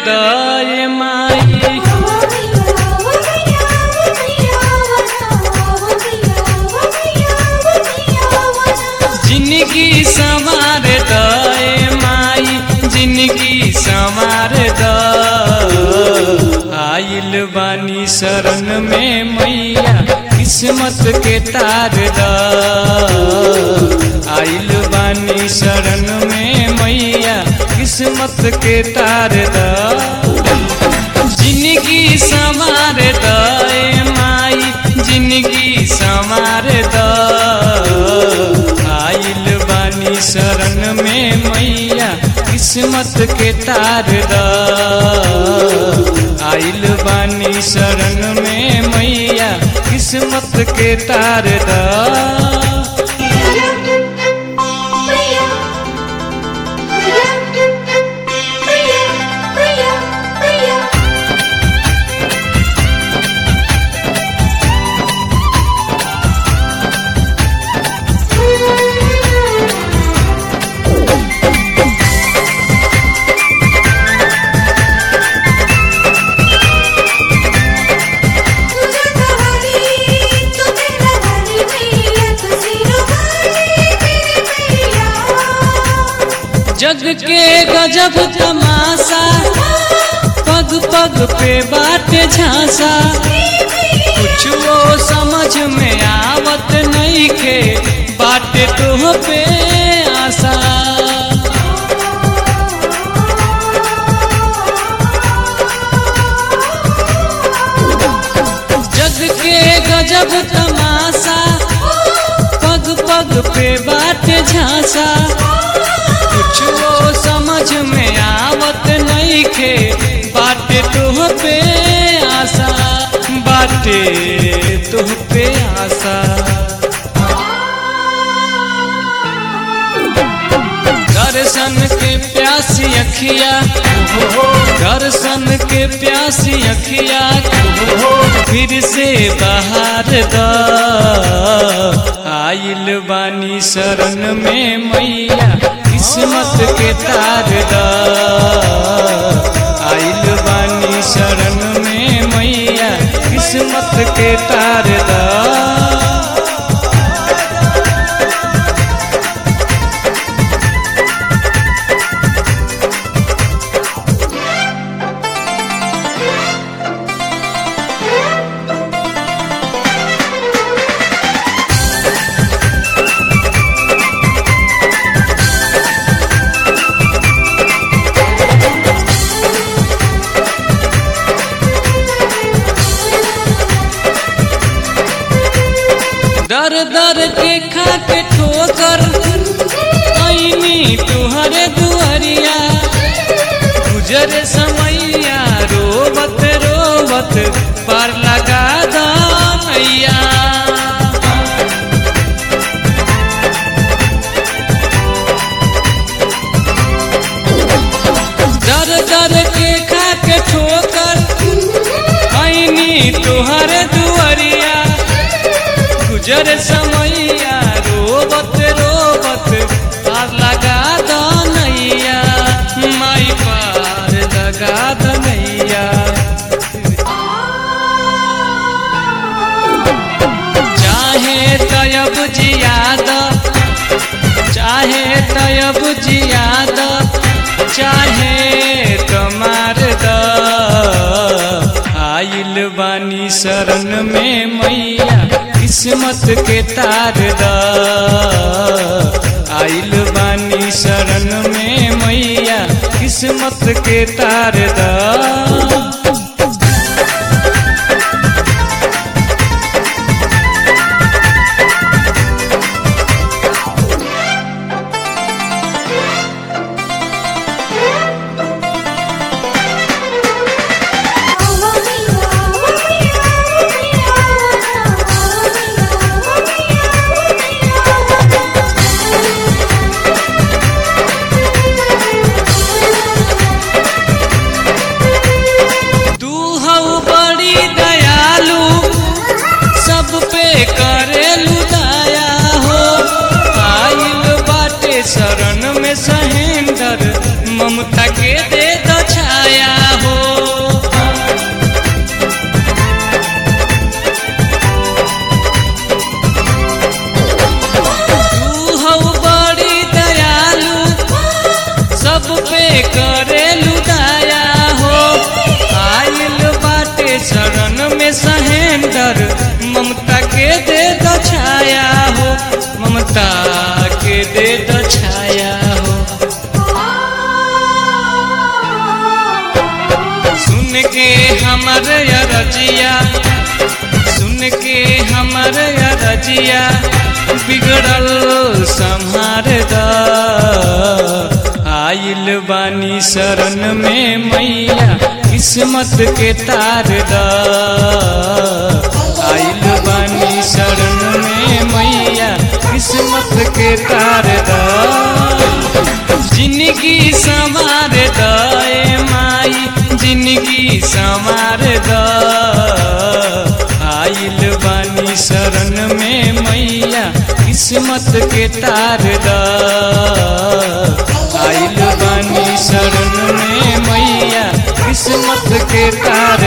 दय माई जिंदगी संवार दय माई जिंदगी संवार द आइल बानी शरण में मैया किस्मत के तार द आइल बानी शरण में मैया किस्मत के तार द जिंदगी संवार दय माई जिंदगी संवार द आइल बानी शरण में मैया किस्मत के तार द आइल बानी शरण में मैया किस्मत के तार द जग के गजब तमाशा पग पग पे बाटे झांसा कुछ वो समझ में आवत नहीं के बाटे तो पे आशा जग के गजब तमाशा पग पग पे बाटे झांसा कुछ वो समझ में आवत नहीं खे बाटे तुह पे आशा बाटे तुह पे आशा दर्शन के प्यासी अखिया दर्शन के प्यासी अखिया फिर से बाहर द आइल बानी शरण में मैया किस्मत के तार द आइल बानी शरण में मैया किस्मत के तार द दर दर के खा के ठोकर आईनी तुहरे दुआरिया गुजर समैया रोबत रोबत पार लगा दैया दर दर के खा के ठोकर आईनी तुहरे दुआरिया गुजर समैया रोबत रोबत पार लगा दनैया माई पार लगा दनैया चाहे तयब जियाद चाहे तयब जियाद चाहे कमार द आइल बानी शरण में मैया किस्मत के तार द आइल बानी शरण में मैया किस्मत के तार द नरेंद्र ममता के दे दो छाया हो ममता के दे दो छाया हो सुन के हमर रजिया सुन के हमर रजिया बिगड़ल संहार द आइल बानी शरण में मैया किस्मत के तार द आइल बानी शरण में मैया किस्मत के तार द जिंदगी संवार द ए माई जिंदगी संवार द आइल बानी शरण में मैया किस्मत के तार द आइल बानी शरण में मैया किस्मत के तार